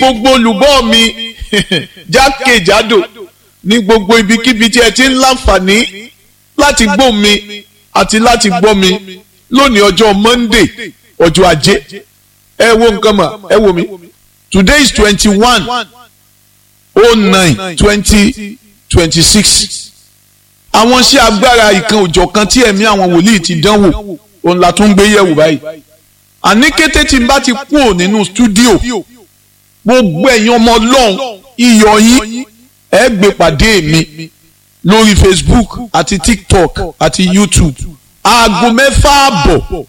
gbogbo olùgbọ́ mi jákèjádò ní gbogbo ibikíbi tí ẹ ti ń láǹfààní láti gbọ́ mi àti láti gbọ́ mi lónìí ọjọ́ Monday ọjọ́ ajé ẹ wo nǹkan mà ẹ wo mi today is twenty one oh nine twenty twenty six àwọn iṣẹ́ agbára ìkan òjọ̀ kan tí ẹ̀mí àwọn wòlíì ti dánwò òun la tún gbé yẹ̀wò báyìí àní kété tí n bá ti kúrò nínú stúdíò gbogbo ẹ̀yin ọmọ ọlọ́run iyọ̀ yín ẹ gbé pàdé mi lórí Facebook àti TikTok àti YouTube aago mẹ́fà àbọ̀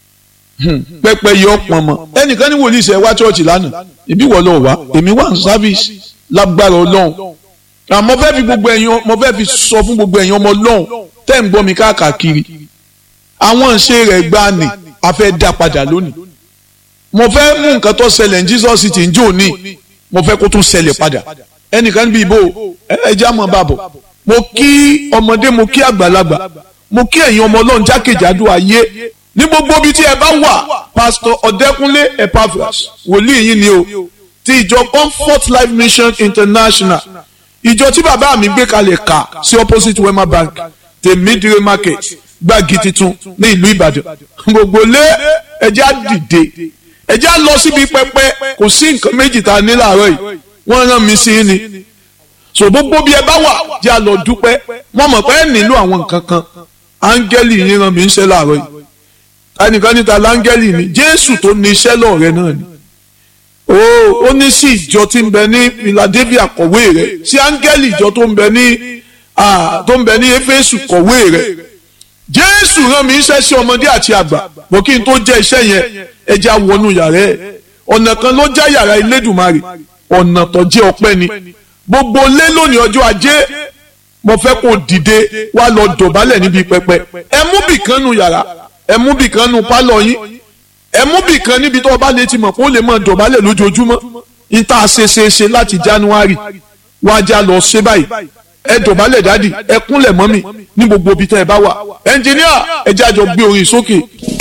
pẹpẹ yọ pọnmọ ẹnìkan ní wòlíì ṣe wá ṣọ́ọ̀ṣì lánàá ìbí wọ́n lọ wá èmi wà ní sáfíìsì lágbára ọlọ́run àmọ́ fẹ́ fi gbogbo ẹ̀yin mo fẹ́ fi sọ fún gbogbo ẹ̀yin ọmọ ọlọ́run tẹ́ ń gbọ́ mi káàkiri àwọn ìṣe rẹ̀ gbá ni a fẹ́ dá padà lónìí mo fẹ́ mú nǹkan tó ṣẹlẹ̀ ní Jesus ti ń jò ní mo fẹ́ kó tún ṣẹlẹ̀ padà ẹnìkan níbi ìbò ẹja mọ̀ bàbọ̀ mo kí ọmọdé mo kí àgbàlagbà mo kí ẹ̀yin ọmọ ọlọ́run jákèjádò ayé ní gbogbo ibi tí ẹ bá wà pásítọ̀ ọ̀dẹ́kúnlé epaphras wòlíì yín ni o ti ìjọ comfort life mission international ìjọ tí bàbá mi gbé kalẹ̀ kà sí opposite wema bank tèmídìrè market gbági titun ní ìlú ìbàdàn gbogbo lé ẹjẹ́ á dìde ẹjẹ́ á lọ síbi pẹpẹ kò sí nǹkan méjì tá a ní láàárọ̀ yìí wọ́n rán mi sí ni so gbogbo bí ẹ bá wà jẹ́ á lọ dúpẹ́ wọ́n mọ̀ pé ẹ nílò àwọn nǹkan kan áńgẹ́lì yín rán mi ń ṣe láàárọ̀ yìí ẹnìkan níta láńgẹ́lì ni jésù tó ní iṣẹ́ lọ́ọ̀rẹ́ náà ni ó ó ní sí ìjọ tí ń bẹ ní philadelphia kọ̀wé rẹ̀ sí áńgẹ́lì ìjọ tó ń bẹ ní tó ń bẹ ní éfésù kọ̀wé rẹ̀ jésù rán mi iṣẹ́ sí ọmọdé àti àgbà bó kí n tó jẹ́ iṣẹ́ yẹn ẹja wọnú yàrá ẹ̀ ọ̀nà kan ló já yàrá Elédùmarè ọ̀nà tó jẹ́ ọpẹ́ ni gbogbo lé lónìí ọjọ́ ajé mo fẹ́ kó dìde wá lọ dọ̀bálẹ̀ níbi pẹpẹ ẹ mú bìkan nu yàrá ẹ mú bìkan nu pálọ̀ yín ẹ mú bìkan níbi tó o bá lè ti mọ̀ kó lè máa dọ̀bálẹ̀ lójoojúmọ́ ní tá a ṣe ṣe ṣe láti January wá já lọ ṣe báyìí ẹ dọ̀bálẹ̀ dádì ẹ kúnlẹ̀ mọ́mì ní gbogbo ibi tẹ́ ẹ bá wà ẹnjìníà ẹ jẹ́ àjọ gbé orin sókè.